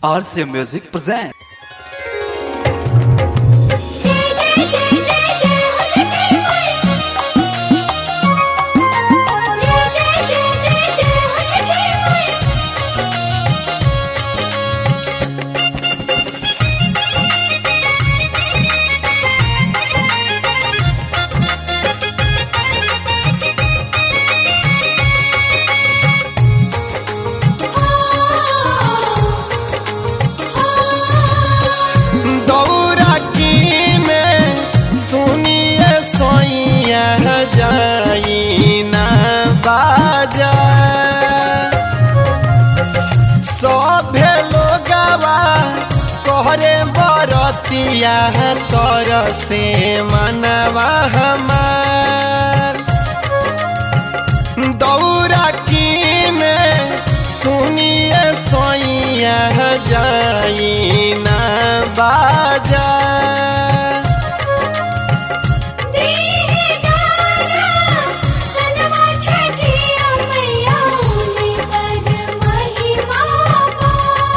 RCA Music present. जय जय जय जय जय हो छठी माई जय जय जय जय जय हो छठी माई दौरा कीने सुनिए सोइया जाई ना बाजा सभे लोगवा कहरे बरतिया तर से मनवा हमार दौरा कीने सुनिए सोइया जाई ना बाजा दीदारा सनवा छठी मैया उनी पर महिमा पा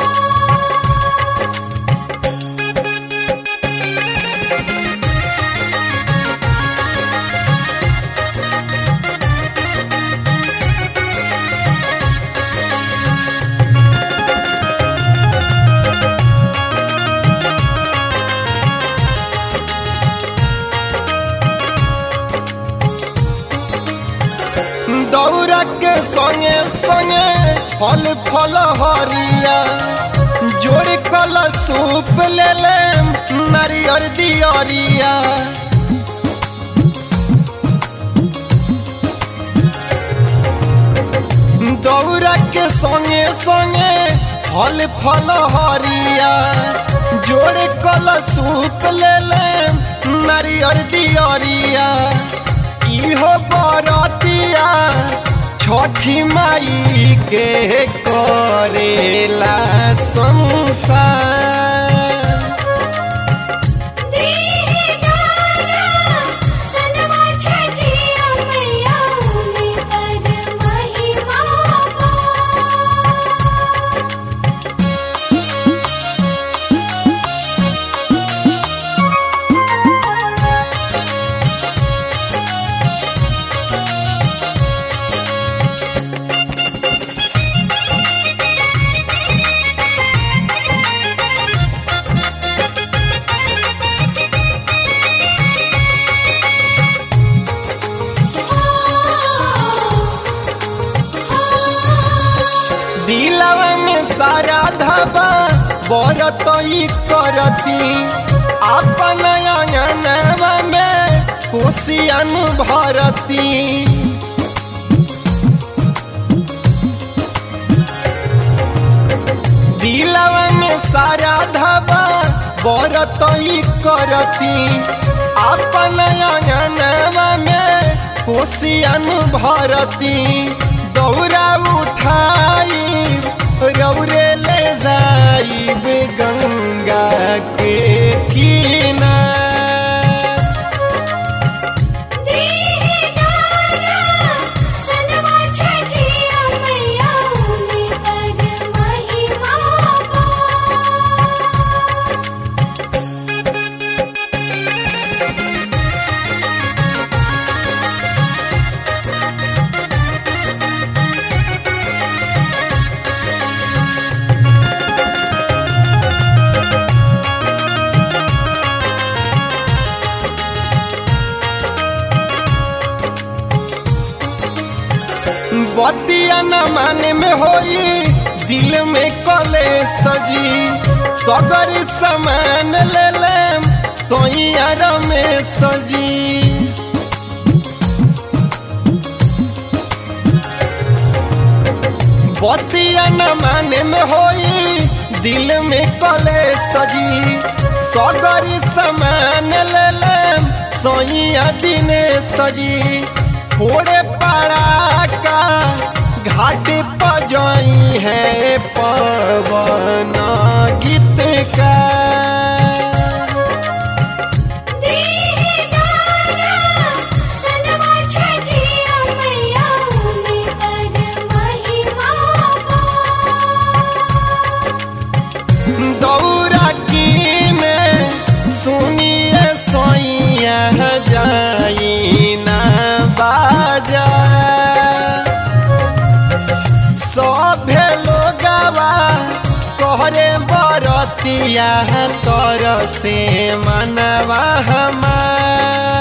दौरा के संगे संगे फल फल हरिया जोड़ कल सूप ले ले नारियर दियरिया दौरा के संगे संगे फल फल हरिया जोड़ कल सूप ले ले नारियर दियरिया इहो बरतिया छठी माई के करेला संसार दीदारा सनवा छठी मैया उनी पर महिमा पा दिलवा में सारा धबा बरत ई करती अपन अंगनवा में खुशियन भरती दिलवा में सारा धबा बरत ई करती अपन अंगनवा में खुशियन भरती दौरा उठाई रौरे ले जाइब गंगा के किनार दीदारा सनवा छठी मैया उनी पर महिमा पा बतिया न माने में होई दिल में कले सजी तगर समान ले लेम तो यार में सजी बतिया न माने में होई दिल में कले सजी सगर समान ले लेम सोइया दिने सजी थोड़े पड़ा का घाट पर जाई है पवन गीत का दीदारा सनवा छठी मैया उनी पर महिमा पा बरतिया तर से मनवा हमार